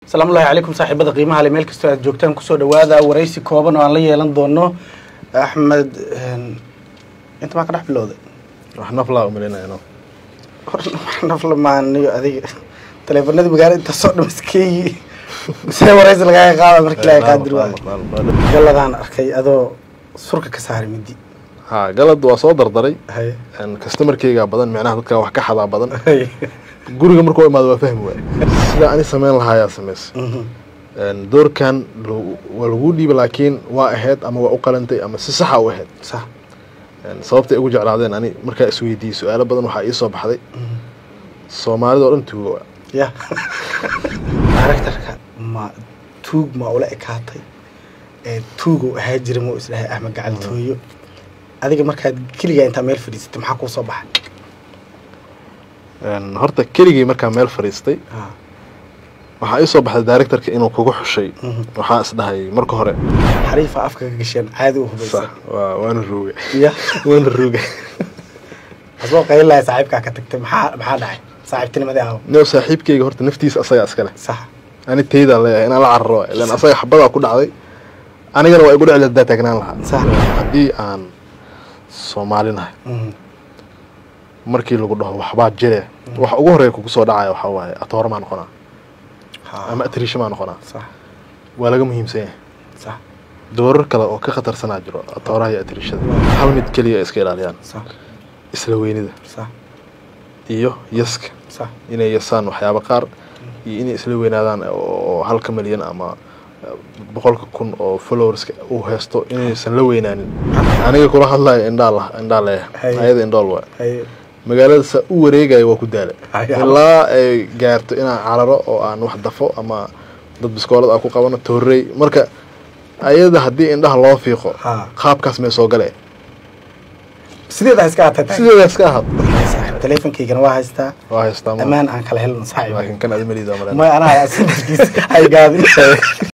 asalaamu llahi calaykum saaxiibada qiimaha le meel kastoo aad joogtaan kusoo dhawaada waraysi kooban oo aan la yeelan doono axmed inta maa ka dhex bilowday wax naflaa umalinayno naflamaaniyo adiga taleefanadii magaalada intaasoo dham iskeeyi see waraysi lagaaga qaada markii laga qaadir waayo galadaan arkay adoo surka ka saaray midi ha galad waa soo dardaray haye customarkeyga badan micnaha dadka wax ka xadaa badan haye guriga markuu imaado waa fahmi waay sida ani samayn lahaayaa samaysa Mhm. doorkan lo- waa laguu dhiiba laakiin waa ahayd ama waa u qalantay ama si saxa u ahayd sax sababtay ugu jeclaadeen ani markaa isweydiiyey su-aalo badan waxaa ii soo baxday soomaalida oo dhan tuuga waa ya directorka ma tuug ma ula ekaatay ee tuugow ahaa jira ma isdhahay axmed gacaltooyo adiga markaad keligaa intaa meel fadhiisatay maxaa kuu soo baxay horta keligay markaa meel fadhiistay Ah, waxaa ii soo baxday directorka inuu kugu xushay Mhm. waxaa isdhahay marka hore xariifa afka ka gasheen caadi u sax hubaysan waa waana ruuga ya waana ruuga asboo qaylilahay saaxiibkaa ka tagtay maxaa maxaa dhacay saaxiibtinimadii ahaw no saaxiibkeyga horta naftiisa asaga iskale sax ani taydaa leeyahay inaan la cararo waay ilan asaga xabadaa ku dhacday anigana waa igu dhecli hadaa taagnaan lahaa sax haddii aan soomaalinahay Mhm. markii lagu dhaho waxbaa jire waxa ugu horeeya kugu soo dhacaya waxaa waaye atoora maa noqonaa Ha, ama atriisho maa noqonaa sax waa laga muhiimsan yahay sax doorar kale oo ka khatarsanaa jiro atooraha iyo atriishada hal mid keliya ay iska ilaaliyaan sax isla weynida sax iyo yaska sax inay yasaan waxyaabo qaar iyo inay isla weynaadaan oo halka milyan ama boqolka kun oo followerska uu haysto inaysan la weynaanin aniga kula hadlayo indhaa la indhaa leeyahay Haye. ayada indhool waa haye magaalada saa u wareegayo waa ku daala Haye. ilaa ay gaarto inaan cararo oo aan wax dafo ama dad biskoolad aan ku qabano toorey marka ayada haddii indhaha loo fiiqo Ha. qaabkaas may soo gale sideedaa iska atagtay sideedaas ka ahad saaxiib teleefonkaygana waa haystaa waa haystaa ma ammaan aan kala helno saaxiib laakiin kan aad maliida may anaa asinkiis ay gaadin